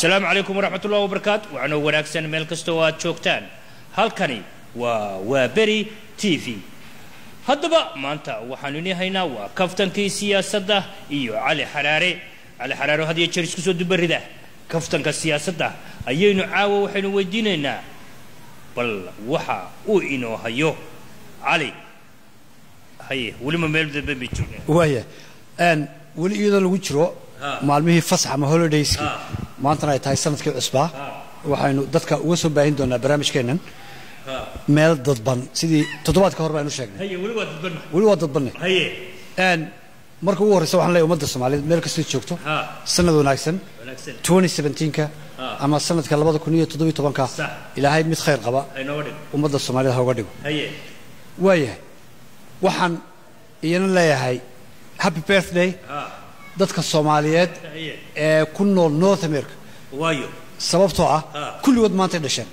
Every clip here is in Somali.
asalaamu calaykum waraxmat ullahi wabarakaatu waxaanoo wanaagsan meel kasta oo aad joogtaan halkani waa waa beri t v haddaba maanta waxaanu inii haynaa waa kaftankii siyaasadda iyo cali xaraare cali xaraare oo had iyo jeer isku soo dubarida kaftanka siyaasadda ayaynu caawa waxaynu weydiinaynaa bal waxa uu inoo hayo cali haye welima meel dambe bay joogeen waaya n weli iyadoo lagu jiro Ha. maalmihii fasax ama holidayskii Ha. maantana ay tahay sanadkii cusbaa Ha. waxaynu dadka uga soo baahin doonaa barnaamijkeennan meel dadban sidii toddobaadka hore baynu sheegnay haye weli waa dadbanna weli waa dadbanne haye n marka ugu horreysa waxaan leeyahay ummadda soomaaliyeed meel kastoo joogto ha sanad wanaagsan wanaagsan 2017ka Ha. ama sanadka labada kun iyo toddobiyo tobanka Sax. ilaahay mid khayr qaba haynooga dhig ummadda soomaaliyed ha uga dhigo haye waayahay waxaan iyana leeyahay happy birthday ha dadka soomaaliyeed haye ee ku nool north america waayo sababtoo ah Ha. kulligood maantay dhasheen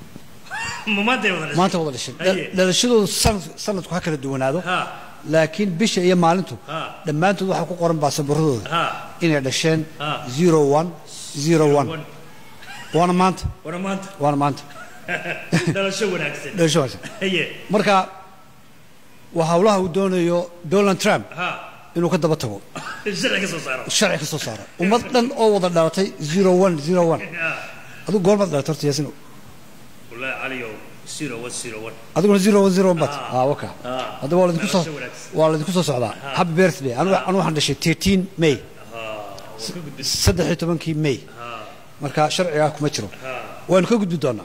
ma maantay wada maanta wada dhasheen Haye. Dha- dhalashadoodu sanad- sanadku ha kala duwanaado ha laakiin bisha iyo maalintu Ha. dhammaantood waxaa ku qoran baasaboorradooda ha inay dhasheen Ha. zero one zero one One. waana maanta wana maanta waana maanta dhalasho wanaagsan dhalasho wanaagsan haye marka waa hawlaha uu doonayo donald trump ha inuu ka daba tago sharci ka soo saaro sharci ka soo saaro ummad dhan oo wada dhalatay zero one zero one ha adigu goormaad dhalatay horta yaasino wallahi caliyow zero one zero one adiguna zero one zero one bat Ah. ah waka Ah. haddaba waa ladinku soo Dhalasho wanaagsan. waa ladinku soo socdaa happy birthday anigu anigu waxaan dhashay 13 may ha waa ka gudbis saddex iyo tobankii may ha marka sharcigaa kuma jiro ha waynu ka gudbi doonaa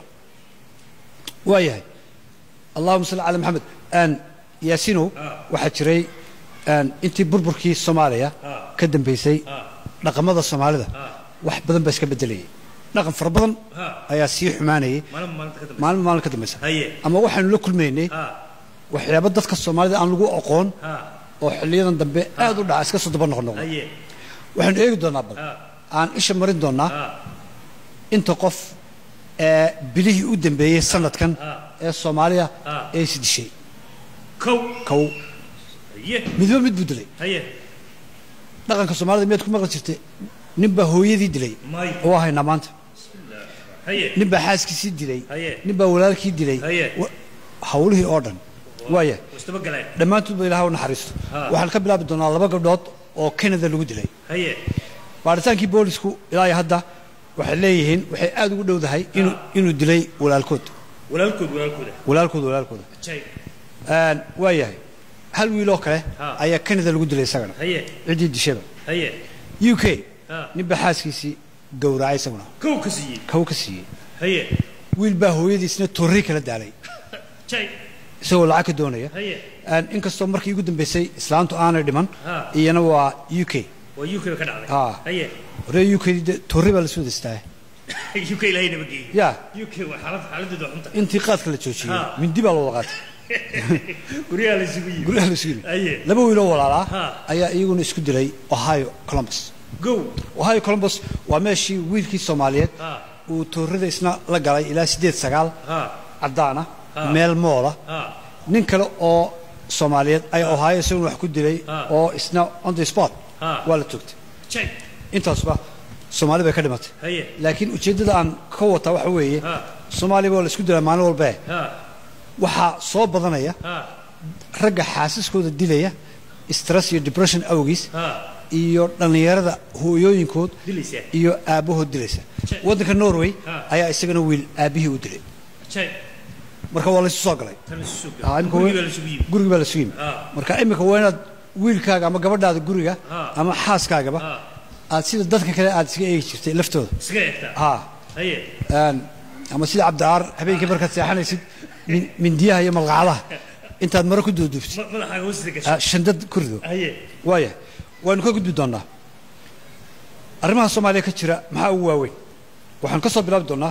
waayahay allahuma salli cala maxamed aan yaasinow Ah. waxaa jiray aan intii burburkii soomaaliya Ah. ka dambaysay Ah. dhaqamada soomaalida Ah. wax badan baa iska bedelayay dhaqan fara badan Ah. ayaa sii xumaanayay maalin maalinta ka dambe maalin maalin ka dambaysa haye ama waxaynu la kulmaynay ha waxyaaba dadka soomaalida aan lagu aqoon ha oo xiliyadan dambe aad u dhaca iska soo daba noqon noqon haye waxaynu eegi doonaa bal ha aan isha marin doonaa ha inta qof ee bilihii u dambeeyey sanadkan Ah. ee soomaaliya Ah. ee is dishay kow kow haye midba mid buu dilay haye dhaqanka soomaalida miyaad ku maqli jirtay ninbaa hooyadii dilay may oo haynaa maanta haye ninbaa xaaskiisii dilay Haye. ninbaa walaalkii dilay Haye. Wa- hawlihii oo dhan waaya wastaba galeen dhammaantoodba ilaah u naxariisto Ah. waxaan ka bilaabi doonaa laba gabdhood oo canada lagu dilay haye baaritaankii boolisku ilaa iyo hadda waxay leeyihiin waxay aad ugu dhowdahay inuu inuu dilay walaalkood walaalkood walaalkooda walaalkooda walaalkooda jay Een, waa yahay hal wiiloo kale Ah. ayaa canada lagu dilay isagana haye ciddii dishaba haye u k Ah. ninbaa xaaskiisii gowracay isaguna kow ka siiyey kaw ka siiyey haye wiil baa hooyadiisna torri kala daalay jay isagoo lacag ka doonaya haye Een, inkastoo markii ugu dambaysay islaantu aanay dhiman Ah. iyana waa u k waa uk ba ka dhacday Ah. haye horee u k de torri baa lasoo destaa uk ilaahay naba geeyey ya uk waa xaalad xaaladeedu waa xunta intii qaadka la joojiyey Ah. mindi baa loo qaatay guryaha la isugu yimi guryaha la sugi Haye. laba wiiloo walaalaa Ah. ayaa iyaguna isku dilay ohio columbus gow ohio columbus waa meeshii wiilkii soomaaliyeed Ah. uu toorada isna la galay ilaa siddeed sagaal ha caddaana Ah. meel moola ha nin kale oo soomaaliyeed ayaa ohio isaguna wax ku dilay Ah. oo isna on the spot Ah. waa la toogtay jay intaasba soomaali bay ka dhimatay haye laakiin ujeeddada aan ka wataa waxa weeye Ah. soomaaliya waa la isku dilaa maalin walbee ha waxaa soo badanaya ha ragga xaasiskooda dilaya stress iyo depression awgiis ha iyo dhallinyarada hooyooyinkood dilaysaa iyo aabbahood dilaysa Jay. waddanka norway Ah. ayaa isagana wiil aabbihii u dilay jay marka waa laysu soo galay tan isu soo Ah, imika gurigii waa- baa la isugu yimi gurigi baa laysugu yimi Ah. marka imika waa inaad wiilkaaga ama gabadhaada guriga Ah. ama xaaskaagaba Ah. aad sida dadka kale aad iska eegi jirtay laftooda iskaga egtaa ha haye Een, ama sida cabdicaar habeenkii markaad seexanaysid min- mindiyaha iyo malqacadaha intaad maro ku duuduubtid ma- madaxaaga hoostida gasho ah, shandad ku rido haye waaya waynu ka gudbi doonaa arrimaha soomaaliya ka jira maxaa ugu waaweyn waxaan ka soo bilaabi doonaa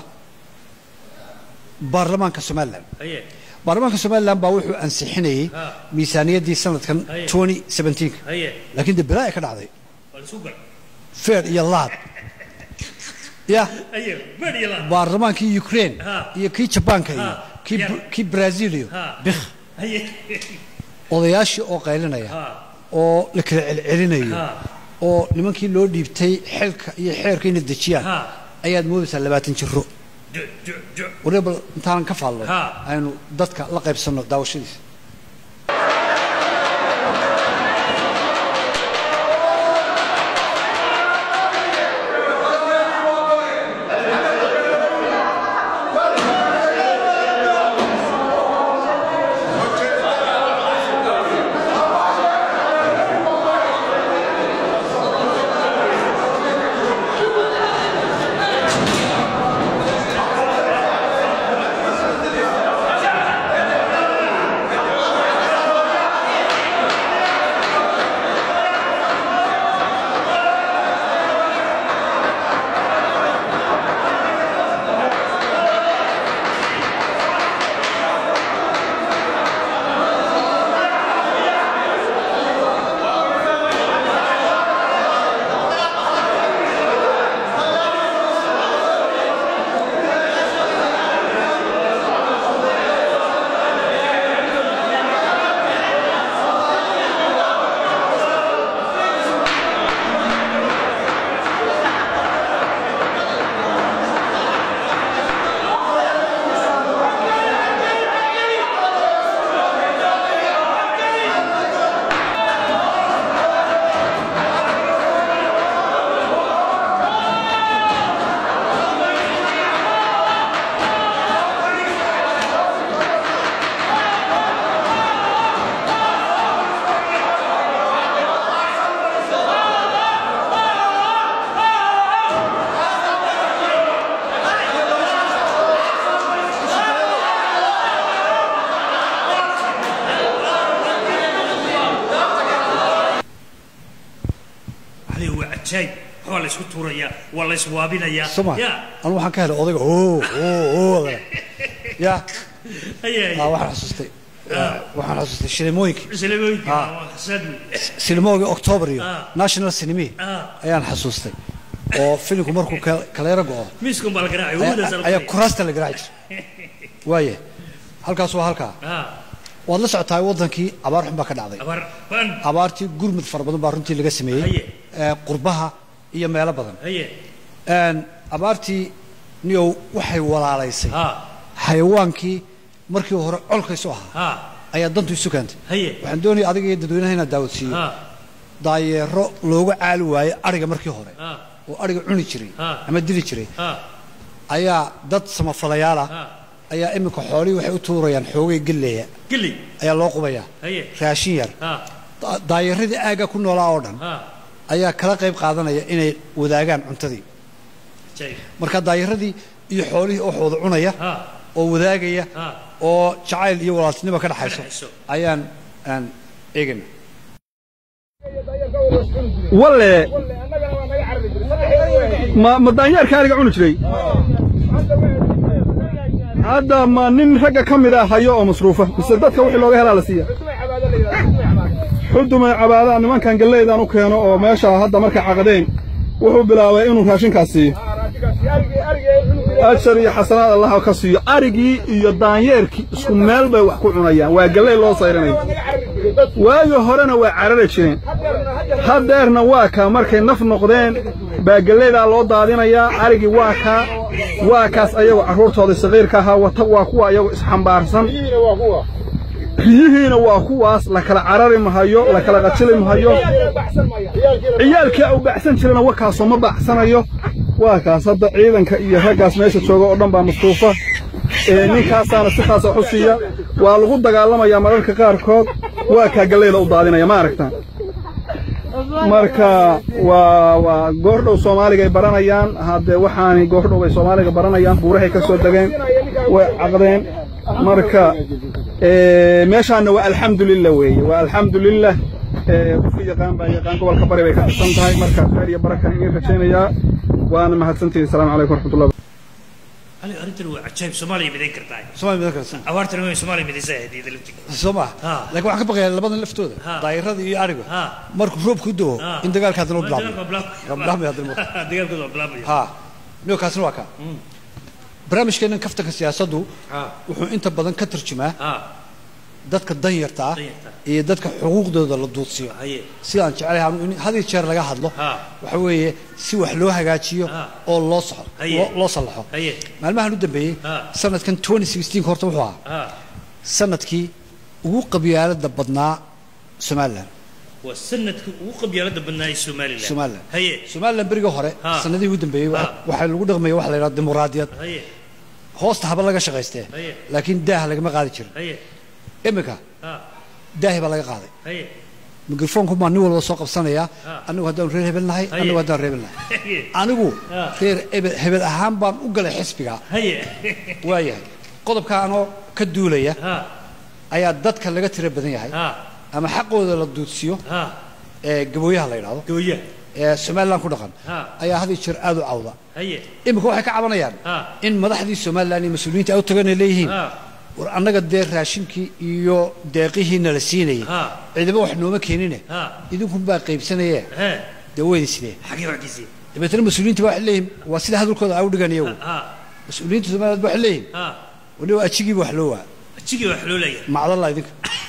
baarlamaanka somalilan haye baarlamaanka somalilan baa wuxuu ansixinayey Ah. miisaaniyaddii sanadkan Haye. 2017 haye laakiin dee bilaa ay ka dhacday waa la isu gal feer iyo laad ya haye beer iyo laa baarlamaankii ukraine Ah. iyo kii jabaanka iyo Ah. kii Yeah. kii brazil iyo Ah. bikh haye odayaashii oo qaylinaya ha oo la kala celcelinayo ha oo nimankii loo dhiibtay xilka iyo xeerka inay dejiyaan ha ayaad moodaysaa labaatan jiro ju- ju- ju- waliba bal intaanan ka faallay Ha. aynu dadka la qaybsanno daawashadiisa علي هو عجايب waa la isku tuurayaa waa la iswaabinayaa soma ya anu waxaan ka helay odayga oo oo oo ya haya ah, waxaan xasuustay waxaan xasuustay shilimooyinkii islaamooyinka Ah. waa xasad wey silimoogii october iyo Ah. national cinema Ah. ayaan xasuustay oo filimku markuu ka- kaleero go'o miiskan baa la garaacay ayaa- hawadaas la ayaa garaacay. kuraasta la garaaci jiray waaye halkaas waa halkaa ah waad la socotaa waddankii abaar xun baa ka dhacday abar ban abaartii gurmud fara badan baa runtii laga sameeyey Haye. ee, qurbaha iyo meelo badan haye Een, abaartii niyow waxay walaalaysay ha xayawaankii markii hore colkaysu ahaa ha ayaa dantu isu keentay haye waxaan doonaya adiga iyo dadweynaha inaad daawadsiiyo ha daayeero looga caali waayey ariga markii hore ha oo ariga cuni jiray Ah. ama dili jiray ha ayaa dad samafalayaal ah ha ayaa iminka xoolihii waxay u tuurayaan xoogay geleya geli ayaa loo qubayaa haye raashin yar ha Da- daayeeradii aagga ku noolaa oo dhan ha ayaa kala qayb qaadanaya inay wadaagaan cuntadii jay marka daayeeradii iyo xoolihii oo wada cunaya ha oo wadaagaya ha oo jacayl iyo walaaltinimo ka dhaxayso. dhaxayso ayaan aan eegayna walle ma ma daanyeerka ariga cuni jiray hadda ma nin ragga ka mid ah hayo oo masruufa mise dadka wixii looga helaa la siiya xudumay cabaadaan nimankan galleydaan u keeno oo meesha hadda markay caqdeen wuxuu bilaabay inuu raashinkaas siiyo ajar iyo xasanaad allah ka siiyo arigii iyo daanyeerkii isku meel bay wax ku cunayaan waa galley loo sayranaya waagii horena waa carari jireen haddeerna waa kaa markay naf noqdeen baa gelleydaa loo daadinayaa arigii waa kaa waa kaas ayagoo carruurtooda saqiirka ahaa wata waa kuwa ayagoo isxambaarsan riyihiina waa kuwaas la kala carari mahayo la kala qajili mahayo ciyaalkii u baxsan jirana wakaasoo ma baxsanayo waa kaas hadda ciidanka iyo raggaas meesha jooga oo dhan baa masruufa ee ninkaasaana si khaasa wax u siiya waa lagu dagaalamayaa mararka qaarkood waa kaa galleyda u daadinaya ma aragtaan marka waa waa goordhow soomaaliga ay baranayaan haddee waxaani goordhow ay soomaaliga baranayaan buurahay ka soo degeen way caqdeen marka ee, meeshaana waa alxamdulilah weeye waa alxamdulilah ee, qofka yaqaan baa yaqaan gobolka bari bay ka tirsan tahay marka khayr iyo baraka iga rajaynayaa waana mahadsantihin asalaamu calaykum waraxmatullah علي أرنتن وعجايب سومالي مدين كرتاي Soomaali mid kale أوارتن وين سومالي مدين زاهد إذا لفتي soo ma Ha. laakiin waxaan ka baqayaa labadan laftooda Ha. daayirada iyo ariga Ha. markuu roobku doo Ha. in dagaalka haddana u دقال bilaabmo بلاب bilaabmaya haddana marka. دقال كذا بلاب ha niyo kaasina waa kaa barnaamijkeennan kaftanka siyaasaddu ها wuxuu inta badan ka tarjumaa ها dadka danyarta ah Danyarta. iyo dadka xuquuqdooda la duudsiyo haye sidaan jecelahay anu in had iyo jeer laga hadlo Ha. waxa weeye si wax loo hagaajiyo Ha. oo loo soxo Haye. loo- loo sallaxo haye maalmahan u dambeeyey Ha. sanadkan 2016 horta wuxuu ahaa ha sanadkii ugu qabyaalada badnaa somalilan waa sanadkii ugu qabyaalada badnaa ee somalilan Somaliland. haye somalilan berigii hore Ha. sanadihii ugu dambeeyey Ha. waxaa lagu dhaqmaya waxa la yidhaha dimuqraadiyad haye hoosta haba laga shaqaystee Haye. laakiin daaha lagama qaadi jirin haye iminka ha daahi baa laga qaaday haye mikrofoonku baa nin walba soo qabsanaya Ha. anigu haddaan reer hebel nahay Haye. anigu haddaan reer hebel nahay haye anigu Ha. reer hebel- hebel ahaan baan u galay xisbiga haye waayahay qodobka anoo ka duulaya ha ayaa dadka laga tira badan yahay ha ama xaqooda la duudsiyo ha ee gabooyaha la yidhaahdo gooya ee somalilan ku dhaqan Ha. ayaa had iyo jeer aad u cawda haye iminka waxay ka cabanayaan Ha. in madaxdii somalilan iyo mas-uuliyiinta ay u tagan ay leeyihiin ha war annaga dee raashinkii iyo deeqihiina la siinayay Ha. ciidamo wax nooma keenine Ha. idinkunbaa qaybsanaye he dee weydi sidee xagee waxkiisii dabeetana mas-uuliyiinta ba waxay leeyihin waa sida hadalkooda ay u dhigan iyagu ha mas-uuliyiinta somaliland ba waxay leeyihin ha waliba ajigiiba wax loo waa jigii wax loo leeyahay macdalla idinka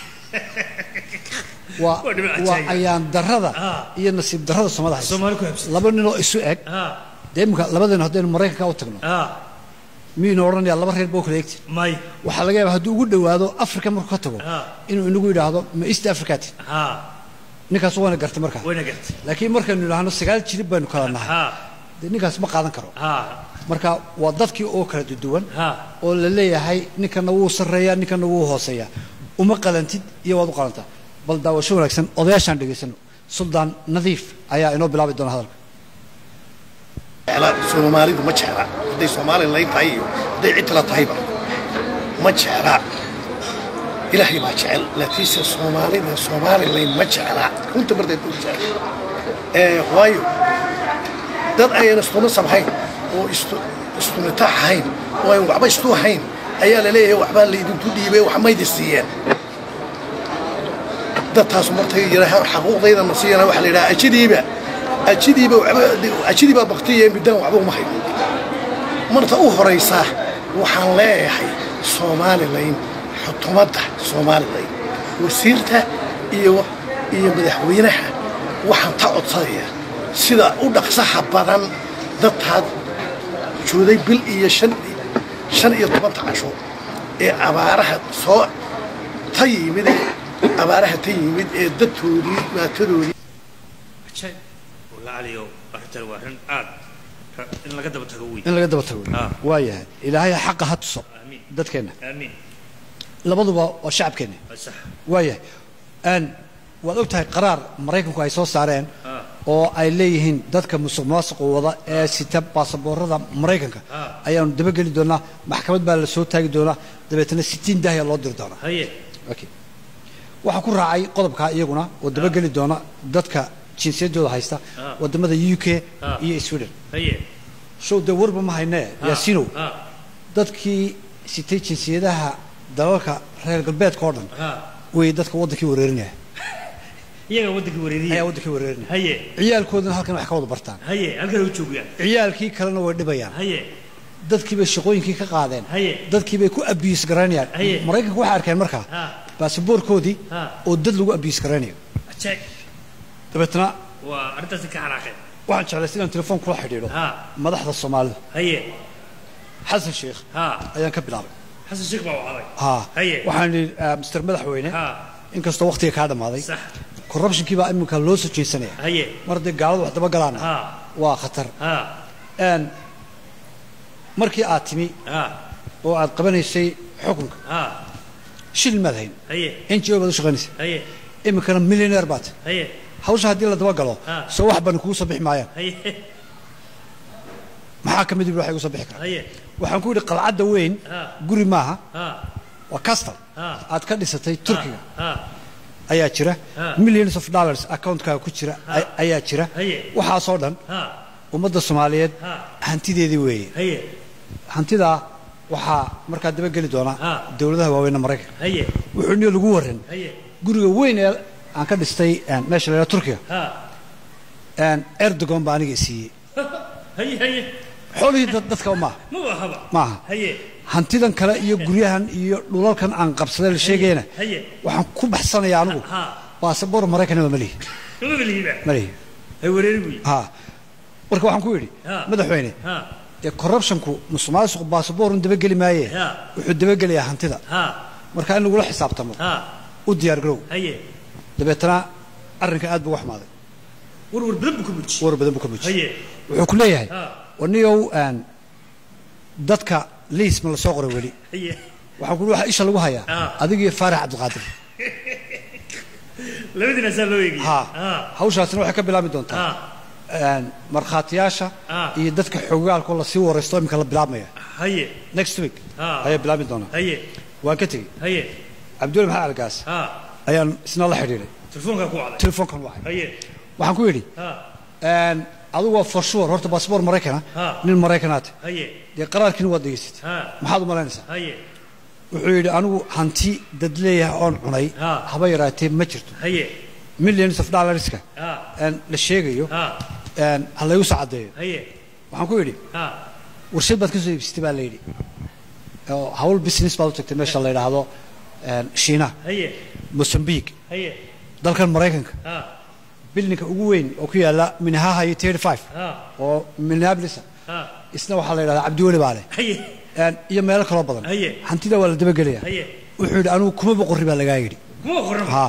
waa Waa dhinac waa ajaayib. ayaan darrada Ha. iyo nasiib darrada somada haysa soomaali ku habsatay laba ninoo isu eg ha dee iminka labadeenu haddaynu maraykanka u tagno ha miyaynu odhanayaa laba reer boo kala egti may waxaa laga yaaba hadduu ugu dhowaado africa markuu ka tago Ha. inuu inagu yidhaahdo ma east africati ha ninkaas waana gartay markaa wayna gartay laakiin markaynu idhaahno sagaal jirib baynu kala nahay ha dee ninkaas ma qaadan karo ha marka waa dadkii oo kala duduwan ha oo la leeyahay ninkana wuu sarreeyaa ninkana wuu hooseeyaa uma qalantid iyo waad u qalantaa bal daawasho wanaagsan odayaashaan dhegaysano suldaan nadiif ayaa inoo bilaabi doona hadalka jecla soomaalidu ma jecla hadday somalilan tahay iyo hadday cid kala tahayba ma jecla ilaahay baa jecel laakiinse soomaalida somalilan ma jecla runta barteed u jecel ee waayo dad ayaan istuna samhayn oo istu istunitax ahayn oo aan waxba istu ahayn ayaa la leeyahay waxbaa laydinku dhiibay wax maydi siiyeen dadtaas martay yidhaahaan xaquuqdayda ma siiyana waxaa la yidhaha ajidiiba ajidiiba waxba ajidiibaa baktiya midaan waxba uma hayo marta u horaysa waxaan leeyahay somalilan xukuumadda somalilan wasiirta iyo iyo madaxweynaha waxaan ta codsanayaa sida u dhaqsaha badan dadtaad jooday bil iyo shan shan iyo tobanta casho ee abaaraha soo ta yimid ee abaaraha ta yimid ee dadtoodii maatadoodii ajaayib walla caliyo arrintan waa arrin aad ra- in laga daba tago wey in laga daba tago Ah. waa yahay ilaahay xaqa ha tuso aamiin dadkeenna aamiin labaduba waa shacabkeenna waa sax waa yahay n waad og tahay qaraar maraykanku ay soo saareen Ah. oo ay leeyihiin dadka musuq maasuqa wada ee sita baasaboorada maraykanka Ah. ayaanu dabageli doonaa maxkamad baa la soo taagi doonaa dabeetana sitiin dahya loo diri doonaa haye okay waxaa ku raacay qodobkaa iyaguna oo dabageli doona dadka jinsiyadooda haysta Ah. wadamada u k Ah. iyo sweden haye show dee warba ma haynee Ha, yaasinow ha dadkii sitay jinsiyadaha dalalka reer galbeedka oo dhan ha way dadka waddankii wareerinaya iyaga waddankii ayaa wareeriya waddankii wareerinaya haye ciyaalkoodana halkan wax ka wada bartaan haye halkan u joogaan ciyaalkii kalena way dhibayaan haye dadkii bay shaqooyinkii ka qaadeen Haye. dadkii bay ku abiyus garaynayaan Haye. maraykanka waxay arkeen markaa Ha. baasaboorkoodii Ha. oo dad lagu abiyus garaynayo ajaayib dabeetana waa arrintaasi ka xanaaqeen waxaan jeclay sidaan telefoon kula xidhiidho Ha. madaxda soomaalida haye xasan sheekh ha ayaan ka bilaabay xasan sheekh baa wacday ha haye waxaan idhi ah, mister madaxweyne ha inkastoo waqtiga kaa dhammaaday sax corruptionkii baa iminka loo soo jeesanaya haye mar haddii gaaladu wax daba galaana ha waa khatar ha Een, markii aad timi ha oo aad qabanaysay xukunka ha shil maad hayn haye n g o baad u shaqaynaysa haye iminkana millioneer baad haye hawsha haddii la daba galo Ah. soo wax bani kugu soo bixi maayaan haye maxaa ka mid ibi waxa igu soo bixi karaa haye waxaan ku yidhi qalcadda weyn Ah. guri maaha ha waa castle Ah. aad ka dhisatay turkiga ha ayaa jira Ah. millions of dollars accountkaaga ku jira ay- ayaa jira Haye. waxaasoo dhan ha ummadda soomaaliyeed Ah. hantideedii weeye haye hantidaa waxaa markaa dabageli doona Ah. dowladaha waaweynna maraykanka haye wuxuu niyo lagu waran haye guriga weyn ee aan ka dhistay een, meesha la yidhaha turkiga ha een, erdogan baa aniga i siiyey haye haye xoolihii dad- dadka maaha ma wahaba maaha haye hantidan kale iyo guryahan iyo dhulalkan aan qabsaday la sheegayna haye waxaan ku baxsanayaa anigu ha baasaboor maraykanaba ma lihi ma belihiba ma lihi hay wareeri buy ha marka waxaan ku yidhi Ha. madaxweyne ha dee corruptionku musuqmaasuqu baasaboorun dabageli maaye Ha. wuxuu dabagelayaa hantida ha marka in lagula xisaabtamo ha u diyaar garow haye dabeetana arrinka aad buu uga xumaaday war war badan buu ka muji war badan buu ka muujiyey haye wuxuu ku leeyahay ha waniyow aan dadka liis ma la soo qoray weli haye waxaan ku waxa isha lagu hayaa Ah. adiga iyo faarax cabdiqaadir labadiina saa loo eegay ha ha hawshaasina waxay ka bilaabmi doontaa ha een, markhaatiyaasha Ah. iyo dadka xogaalkoo lasii waraysto iminka la bilaabmaya haye next week Ah. ayaa bilaabmi doonaa haye waan ka tegey haye cabdulla maxamed algaas ha ayaan isna la xidhiidhay telefoonkaa ku wacday telefoonkan wacay haye waxaan ku yidhi ha een, adigu waa for sure horta baasboor maraykana Ah. nin maraykanaate haye dee qaraarkiina waad degeysatay ha maxaad u malaynaysaa haye wuxuu yidhi anigu hanti dad leeyahay oon cunay Ah. haba yaraatee ma jirto haye millions of dollarska ha een, la sheegayo ha een, ha laygu soo caddeeyo haye waxaan ku yidhi ha warshad baad ka soo iibsatay baa la yidhi oo hawl business baad u tagtay meesha la yidhaahdo een, shiina haye mosambique haye dalkan maraykanka ha bildinka ugu weyn oo ku yaala minnehaha iyo thirty five ha oo minneapolis ha isna waxaa la yidhahdaa cabdiweli baa leh haye een, iyo meelo kaloo badan Haye. hantida waa la dabagelaya haye wuxuu yidhi anigu kuma boqorri baa lagaa yidhi kuma qoran ها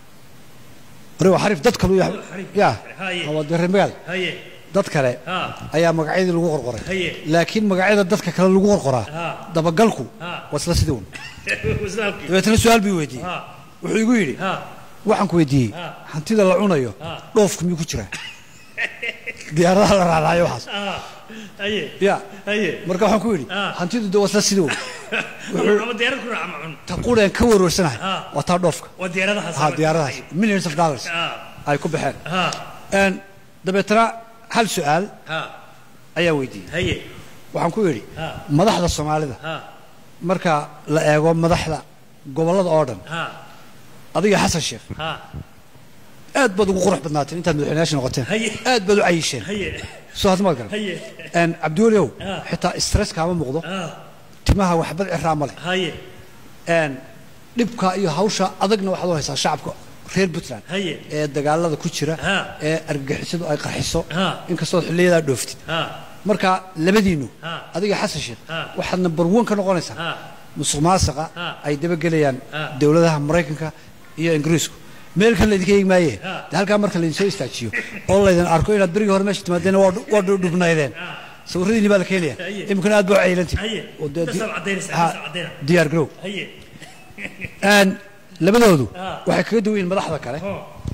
وري xarif dad kale xariif. ya Haye. hawa daremaal haye dad kale ha ayaa magacyadii lagu qorqoray Haye. laakiin magacyada dadka kale lagu qorqoraa Ha. dabagalku Ha. waa isla sidii un wasaalkii dabeetana su-aal bii weydiiyey ha wuxuu igu yidhi ha waxaan ku weydiiyey Ha. hantida la cunayo Ha. dhoofku miyuu ku jiraa diyaaradaha la raacaayo waxaas ha haye ya haye marka waxaan ku yidhi Ha. hantidu de waa isla sidii un ama diyaarad ku raaca macun ta qureen ka warwarsanahay Ha. waa taa dhoofka waa diyaaradahaas ha diyaaradahaas millions of dollars ha ay ku baxeen ha Een, dabeetana hal su-aal ha ayaa weydiiyey haye waxaan ku yidhi Ha. madaxda soomaalida ha marka la eego madaxda gobollada oo dhan ha adiga xasan sheekh ha aad baad ugu qurux badnaateen intaad madaxweynayaasha noqoteen Haye. aad baad u cayisheen haye soo hadda maad garan haye Een, cabdiweliow Ha. xitaa stress kaama muuqdo ha timaha waxbad ciraa ma leh haye Een, dhibka iyo hawsha adagna waxaad u haysaa shacabka reer puntland Haye. ee dagaalada ku jira Ha. ee argagixisadu ay qarxiso Ha. inkastood xilliyadaa dhooftid ha marka labadiinnu Ha. adiga xasan sheekh Ha. waxaad number one ka noqonaysaa ha musuq maasaqa Ha. ay dabagelayaan Ha. dowladaha maraykanka iyo ingiriisku meel kale laydinka eegi maaye Ha. de halkaa marka laydin soo istaajiyo oo laydin arko inaad berigii hore meesha timaadeen waa dhu- waa dhu- dhubnaydeen sawiradiini baa la keenaya Haye. iminkana aad baa u caylanti Haye. oo dee di- Intaas aad caddaynaysaa, Ha, intaas aad caddayna. diyaar garow haye Een, labadoodu Ha. waxay kaga duwan yihiin madaxda kale ho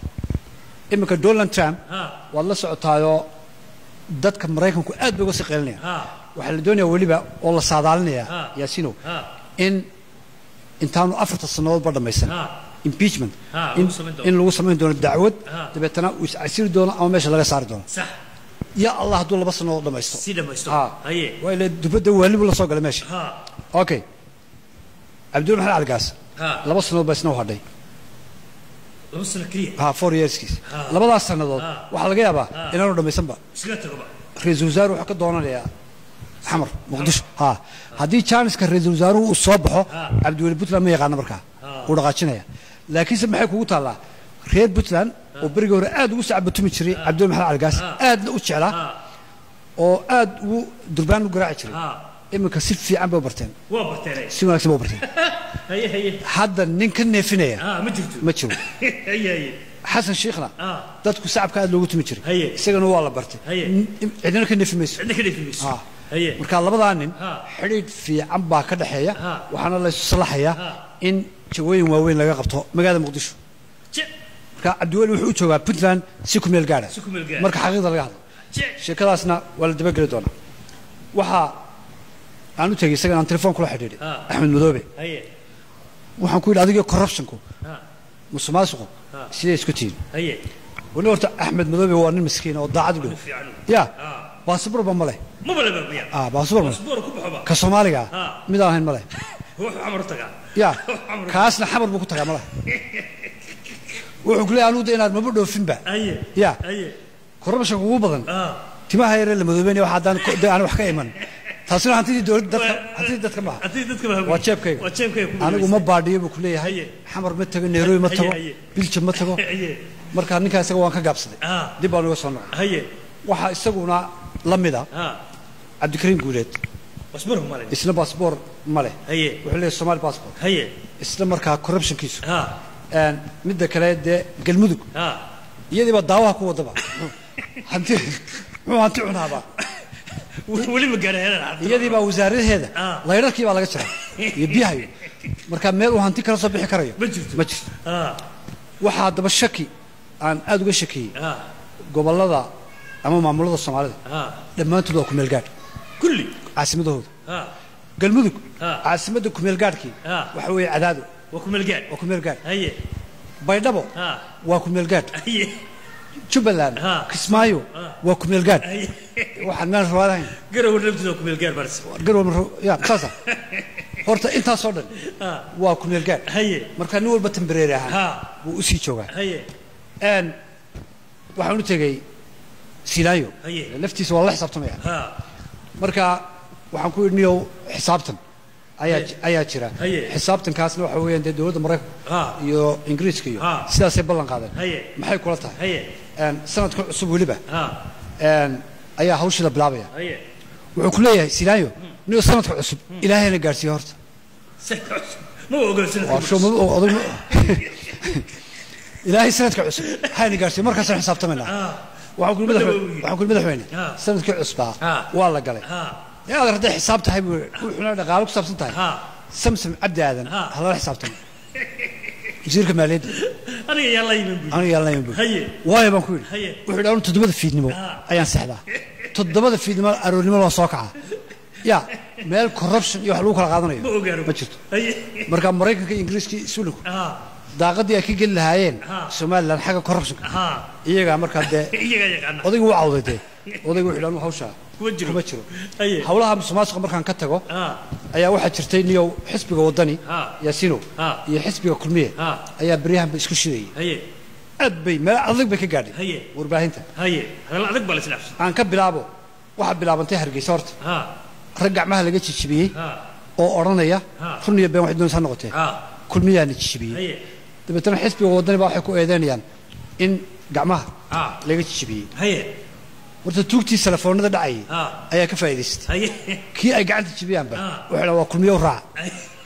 iminka donald trump ha waad la socotaayoo dadka maraykanku aad bay uga sii qeelinayaan ha waxaa la doonayaa weliba oo la saadaalinayaa Ha. yaasinow ha in intaanu afarta sannadoodba dhammaysan ha impeachment Ha, in, lagu samayn doono. in lagu samayn doono dacwad Ha. dabeetana uu iscasiri doono ama meesha laga saari doono sax ya allah hadduu laba sannadood dhammaysto si dhamaysto ha haye waa ile dubadda waalibu la soo galay meesha ha okay cabdul maxamed caligaas Ha. laba sannadood baa isna u hadhay laba sano keliya ha four yearskiis Ha. labadaas sannadood Ha. waxaa laga yaabaa Ha. inaanu dhammaysanba iskaga tagoba ra-iisul wasaare wuxuu ka doonanayaa xamar muqdisho ha haddii jaaniska ra-iisul wasaaruhu uu soo baxo Ha. cabdiweli puntland ma yaqaana markaa wuu dhaqaajinaya laakiinse maxay kugu taallaa reer puntland oo berigii hore aad ugu sacbatumi jiray cabdiweli maxamed caligaas aadna u jeclaa ha oo aad ugu durbaan u garaaci jiray ha iminka si fiican bay u barteen waa barteenay si wanaagsan bay u barteen haye haye hadda nin ka neefinaya ha ma jirto ma jiro haye haye xasan shiikhna ha dadku sacabka aad loogu tumi jiray Haye. isagana waa la bartay Haye. N- cidina ka neefi mayso cidna ka dheefi mayso Ha. haye marka labadaa nin Ha. xidhiidh fiican baa ka dhexeeya Ha. waxaana la isu salaxayaa Ha. in jawooyin waaweyn laga qabto magaalada muqdisho je marka cabdiweli wuxuu u joogaa puntland si ku meel gaadha Si ku meel gaadha. marka xaqiiqda laga hadlo je sheekadaasna waa la dabageli doonaa waxaa aan u tegey isagan aan telefoon kula xidhiidhay Ha. axmed madoobe haye waxaan ku yidhi adiga corruptionku ha musuqmaasuqu Ha. sidee isku tihiin haye weli horta axmed madoobe waa nin miskiin oo daacad u dhow fiican ya Ha. baasabirba ma leh maba laba biya ah baasabir ma leh asbuur ku baxoba ka soomaaliga Ha. mid aan ahayn ma leh wuxuu xamar tagaa ya kaasna xamar buu ku tagaa mala wuxuu ku leeyahay anugu de inaad maba dhoofinba haye Ya. haye corruptionka ugu badan ha timaha yaree la madoobeynaya waxa haddaan ko- de aan wax ka iman taasina hantidii dowladda dadka hantidii dadka maaha haddii dadka baa waa jeebkayga waa jeebkayga ku anigu ma baadhiyo buu ku leeyahay Haye. xamar ma tago nairobi ma Haye, tago haye. biljam ma tago Haye. marka ninkaa isaga waan ka gaabsaday Ah. dib baan uga soo noqday haye waxaa isaguna la mida ha cabdikariim guuleed wasbar malin isna baasboor ma leh haye wuxuu leeyahay somaali baasboor haye isla markaa corruptionkiisu ha Een, midda kale dee galmudug ha iyadiiba daawaha ku wadaba hanti muxuu hanti cunaaba weli ma gaareen iyadiibaa wasaaradaheeda Ah. laydharkii baa laga jaray iyo biyahayo marka meel uu hanti kala soo bixi karayo Ma jirto. ma jirto ha waxaa haddaba shaki aan aada uga shakiyey ha gobollada ama maamulada soomaalida ha dhammaantood waa kumeel gaadh kulli caasimadahooda ha galmudug Ah. caasimadda kumeel gaadhkii Ah. waxa weeye cadaado waa ku melgaan waa kumeel gaadh haye baydhabo ha waa kumeel gaadh haye jubbaland Ah. kismaayo Ah. waa kumeel gaadh haye waxaan meel rawaadahayn garow naftiisa waa ku melgaan baris garwal ya saasa horta intaasoo dhan ha waa kumeel gaadh haye marka nin walba tembareeri ahaan ha wuu usii joogaa haye n waxaan u tegey silaayo Haye. laftiisa waa la xisaabtamaya ha marka waxaan ku idhi niyow xisaabtan ayaa Haye. ayaa jira Haye. xisaabtankaasna waxa weeyaan dee dowladda maraykanka Ha. iyo ingiriiska iyo Ha. sidaasay ballan qaadeen Haye. maxay kula tahay haye n sanadka cusub weliba ha n ayaa hawshii la bilaabaya haye wuxuu ku leeyahay silaayo niyow sanadka cusub ilaahayna gaadhsiiye horta ma ogol sanadka waa soo ma- odag ma- ilaahay sanadka cusub hayna gaarsiiye markaasaan xisaabtamaynaa waxaan kuli madaxweyne waxaan kuli madaxweyne Ah. sanadkii cusbaa Ah. waa la galay ha ee aad hadday xisaab tahay buu wuxuuna dhaqaalo ku saabsan tahay ha samsam cabdi aadan Ah. ha lala xisaabtamo wasiirka maaliyadda aniga yaa la yimin bu aniga yaalnayan buu haye waayo baan ku yidhi Haye. wuxuu yidhi anu toddobada fiidnimo Ah. ayaan sexdaa toddobada fiidnimo aroornimo loo soo kacaa ya meel corruption iyo wax lagu kala qaadanayo ma ogaano ma jirto haye marka maraykanka iyo ingiriiska iyo isuliku ha daaqadii ay ka geli lahaayeen Ah. somalilan xagga corruptionka ha iyagaa markaa dee iyaga yaqaana odaygu wuu cawday dee odaygu wuxuu yidhi anu hawshaa kuma jiro kuma jiro haye hawlaha musuqmaasuqa markaan ka tago ha ayaa waxaa jirtay niyow xisbiga wadani Ah. yaasino Ah. iyo xisbiga kulmiye Ah. ayaa beryahanba isku shidayay haye aad bay meel adag bay ka gaadhay Haye. warbaahinta haye hadal adag baa la isdhaafsan aan ka bilaabo waxaa bilaabantay hargeysa horta ha rag gacmaha laga jijibiyey ha oo odhanaya Ah. run iyo been waxay doonaysa ha noqotee ha kulmiyaana jijibiyey haye dabeetana xisbiga wadani baa waxay ku eedeynayaan in gacmaha ha laga jijibiyey haye horta tuugtii telefoonada dhacayay Ah. ayaa ka faa'iidaystay haye kii ay gacanta jibiyaanba Ah. wuxuu dhaa waa kulmiyo u raaca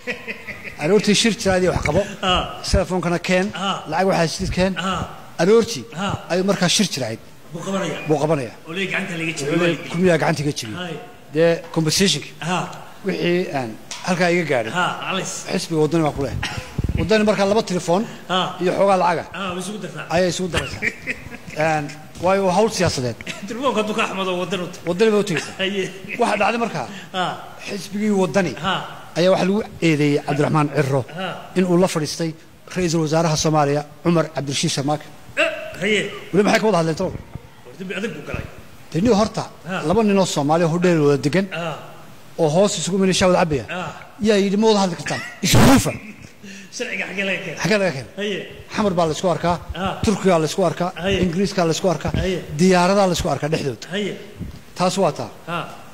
aroortii shir jiraadii wax qabo Ah. telefoonkana keen Ah. lacag waxaa sidid keen ha aroortii Ah. ayuu markaa shir jirayd buu qabanaya buu qabanaya oo leey gacanta laga Wuxuu leeyahay, jiro kulmiyaa gacanta iga jibiyey haye dee compensationki ha wixii aan halkaa iga gaadhay ha alis xisbiga waddani baa ku leh waddani markaa laba telefoon ha iyo xoogaa lacaga ha way isugu dartaa ayay isugu daraysaa Een, waayo waa hawl siyaasadeed telefoonka hadduu ka axmado wadan u tahay waddani bay u tegaysaa haye waxaa dhacday markaa ha xisbigii waddani ha ayaa waxaa lagu eedeeyey cabdiraxmaan ciro Ah. in uu la fadhiistay ra-iisul wasaaraha soomaaliya cumar cabdirashiid sharmaake Eh, haye weli maxay ka wada hadleen talow war dambi adag buu galay dee nin horta Ah. laba ninoo soomaaliya hodheel wada degan ha oo hoos isugu mina shaawad cabaya ha yaa yidhi ma wada hadli kartaan ishuufa sharciga xaggee laga keenay xaggee laga keenay haye xamar baa laysku arkaa Ah. turkigaa laysku arkaa Haye. ingiriiskaa laysku arkaa Haye. diyaaradaa laysku arkaa dhexdooda haye taas waa taa ha